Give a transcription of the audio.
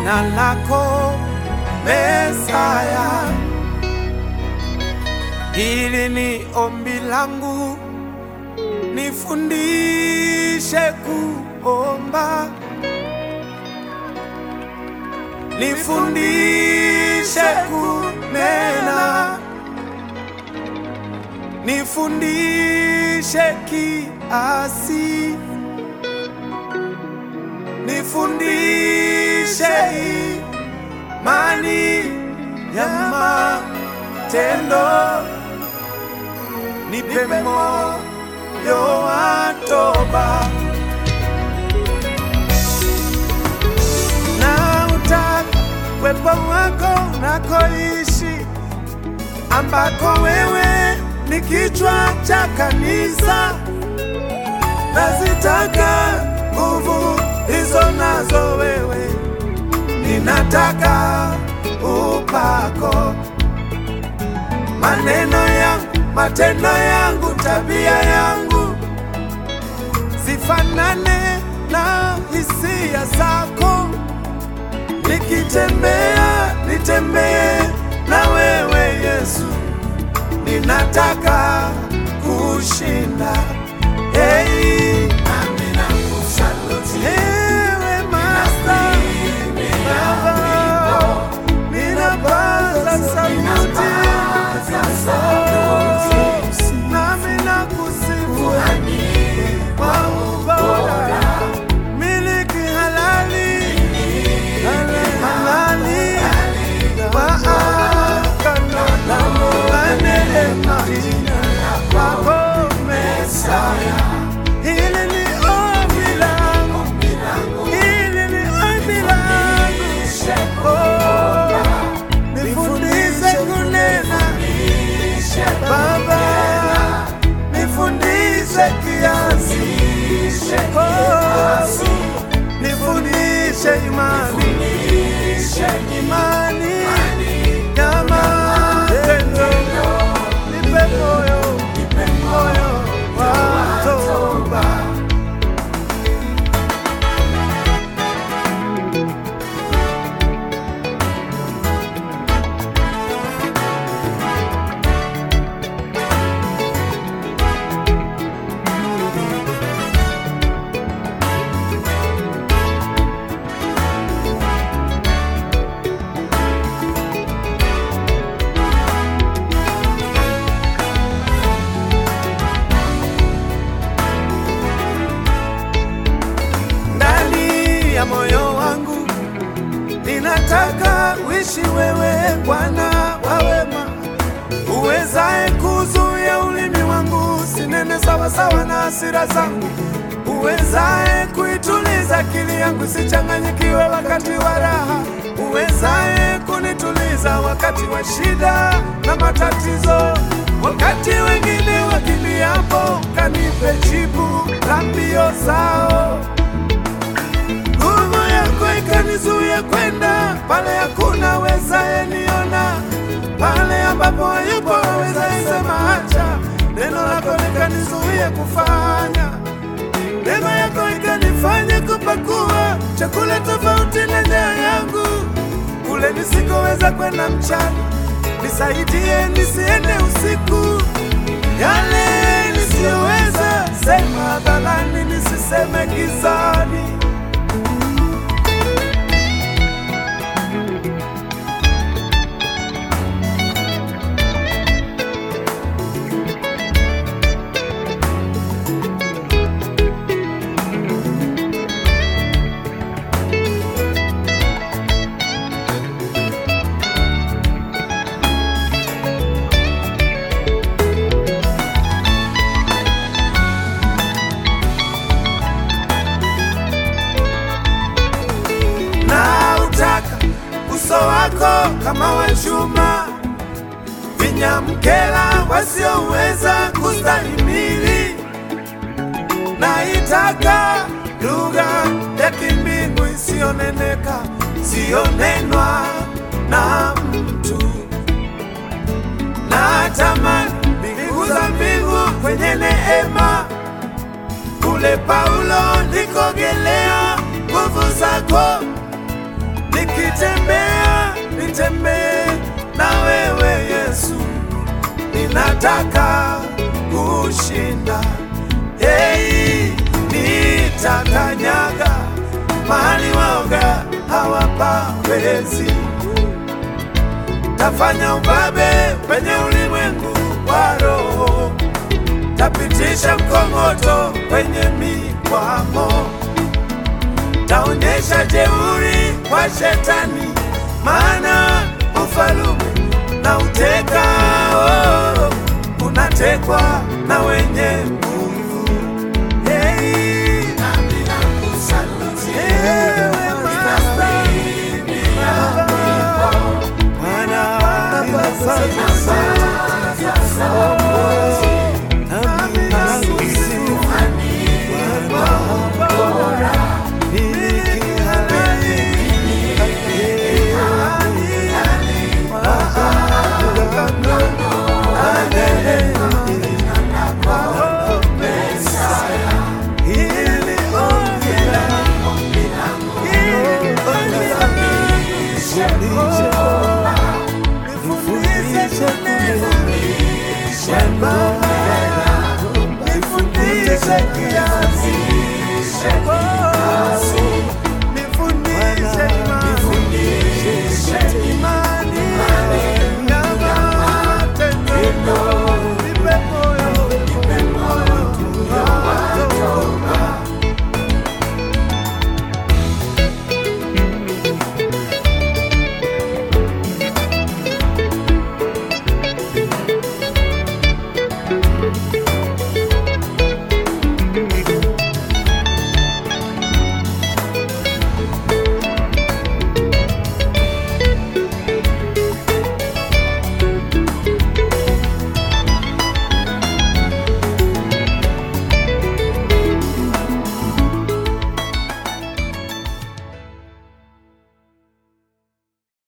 jina lako Mesaya. Hili ni ombi langu, nifundishe kuomba, nifundishe kunena, nifundishe kiasi, nifundishe imani ya matendo, nipe moyo wa toba na utaka uwepo wako unakoishi, ambako wewe ni kichwa cha kanisa. Nazitaka nguvu hizo nazo wewe, ninataka upako, maneno yangu, matendo yangu, tabia yangu zifanane na hisia zako. Nikitembea nitembee na wewe Yesu, ninataka kushinda. Hey, ewe Master, Baba, ninapaza sauti, nami nakusifu kwa ubora, miliki halali halali wa agano la neema kwako Mesaya. Hili ni ombi langu, hili ni ombi langu. Oh, nifundishe kunena Baba, nifundishe kiasi. Oh, nifundishe imani imani ya matendo, nipe moyo moyo wa toba. ndani ya moyo wangu ninataka uishi wewe Bwana wa wema, uwezaye kuzuia ulimi wangu sinene sawasawa na hasira zangu, uwezaye kuituliza akili yangu sichanganyikiwe wakati wa raha, uwezaye kunituliza wakati wa shida na matatizo, wakati wengine wakimbiapo, kanipe jibu la mbio zao nguvu yako ikanizuia kwenda pale hakuna wezaye niona, pale ambapo hayupo wezaye sema acha. Neno lako likanizuia kufanya, neema yako ikanifanya kupakua chakula tofauti na njaa yangu, kule nisikoweza kwenda mchana. Nisaidie nisiende usiku, yale nisiyoweza sema hadharani, nisiseme gizani. na utaka uso wako kama wa chuma, vinyamkela wasioweza kustahimili. Naitaka lugha ya kimbingu isiyoneneka, siyonenwa na mtu. Natamani mbingu za mbingu kwenye neema kule Paulo nikogelea nguvu zako nikitembea nitembee na wewe Yesu, ninataka kushinda. Hey, nitakanyaga mahali waoga hawapawezi, tafanya ubabe penye ulimwengu wa roho, tapitisha mkongoto kwenye mikwamo taonyesha jeuri kwa shetani, maana ufalume na uteka oh, unatekwa na wenye nguvu. Hey, Ewe Bwana, ninakusifu. Nami ninakusifu. Nifundishe kiasi